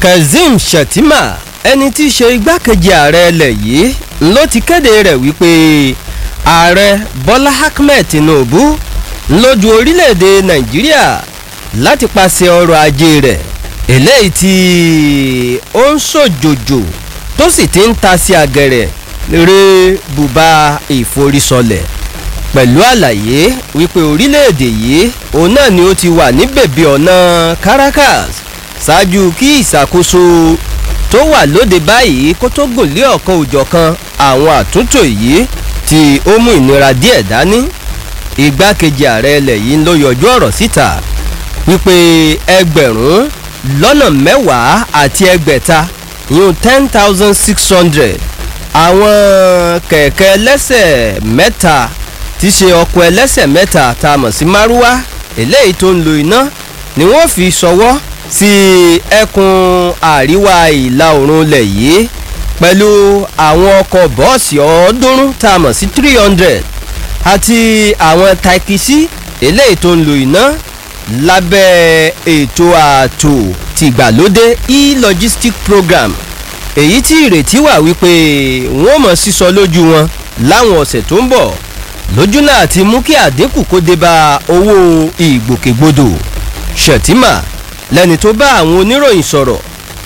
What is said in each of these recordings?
kazeem shettima ẹni tí í ṣe igbákejì ààrẹ ilẹ̀ yìí ló ti kéde rẹ̀ wípé ààrẹ bọ́lá ahmed tinubu lójú orílẹ̀-èdè nàìjíríà láti pàṣẹ ọrọ̀ ajé rẹ̀ eléyìí tí ó ń ṣòjòjò tó sì ti ń ta sí àgẹ̀rẹ̀ ré bùbá ìforísọlẹ̀ pẹ̀lú àlàyé wípé orílẹ̀-èdè yìí òun náà ni ó ti wà ní bèbè ọ̀nà caracas ṣáájú kí ìṣàkóso tó wà lóde báyìí kó tó gùn lé ọ̀kan òjọ̀kan àwọn àtúntò yìí tí ó mú ìnira díẹ̀ dání igbákejì ààrẹ ilẹ̀ yìí ló yọjú ọ̀rọ̀ síta wípé ẹgbẹ̀rún lọ́nà mẹ́wàá àti ẹgbẹ̀ta yún ten thousand six hundred àwọn kẹ̀kẹ́ ẹlẹ́sẹ̀ mẹ́ta tí ṣe ọkọ̀ ẹlẹ́sẹ̀ mẹ́ta tá a mọ̀ sí márúwá eléyìí tó ń lo iná ni wọ́n fi ṣọwọ́ sí ẹkùn àríwá ìlà oòrùn ilẹ̀ yìí pẹ̀lú àwọn ọkọ̀ bọ́ọ̀sì ọ̀ọ́dúnrún tá a mọ̀ sí three hundred àti àwọn taikisi eléyìí tó ń lo iná lábẹ́ ètò ààtò tìgbàlódé e-logistic program èyí tí ìrètí wà wípé wọ́n mọ̀ sísọ lójú wọn láwọn ọ̀sẹ̀ tó ń bọ̀ lójú náà ti mú kí àdínkù kó dé bá owó ìgbòkègbodò ṣètìmà lẹ́ni tó bá àwọn oníròyìn sọ̀rọ̀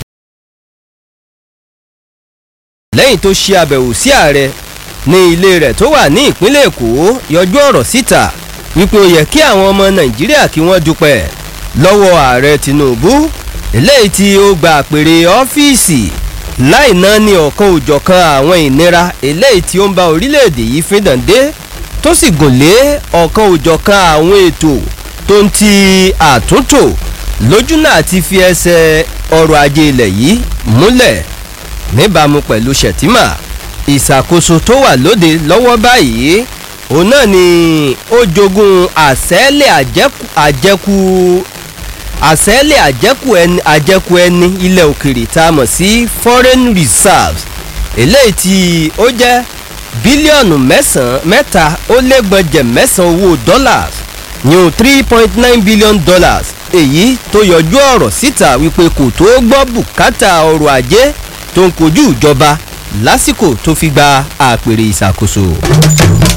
lẹ́yìn tó ṣe àbẹ̀wò sí ààrẹ ní ilé rẹ̀ tó wà ní ìpínlẹ̀ èkó yọjú ọ̀rọ̀ síta wípé ó yẹ kí àwọn ọmọ nàìjíríà kí wọ́n dúpẹ́ lọ́wọ́ ààrẹ tinubu eléyìí tí ó gba àpèrè ọ́fíìsì láì ná ní ọ̀kan òjọ̀kan àwọn ìnira eléyìí tí ó ń bá orílẹ̀-èdè yìí fídàn dé tó sì gùn lé ọ̀kan òjọ̀kan àwọn ètò tó ń ti àtúntò lójú náà ti fi ẹsẹ̀ ọrọ̀ ajé ilẹ̀ yìí múlẹ̀ níbàámu pẹ̀lú sẹ̀tìmà ìṣàkóso tó wà lóde lọ́wọ́ báyìí òun náà ni ó jogún àṣẹ́lẹ̀ àjẹkù àṣẹ́lẹ̀ àjẹkù ẹni àjẹkù ẹni ilẹ̀ òkèrè tá a mọ̀ sí foreign reserves eléyìí tí ó jẹ́ bílíọ̀nù mẹ́sàn-án mẹ́ta ó lẹ́gbọ̀njẹ̀ mẹ́sàn-án owó dollars yún three point nine billion dollars èyí tó yọjú ọ̀rọ̀ síta wípé kò tó gbọ́ bùkátà ọrọ̀ ajé tó ń kojú ìjọba lásìkò tó fi gba àpèrè ìṣàkóso.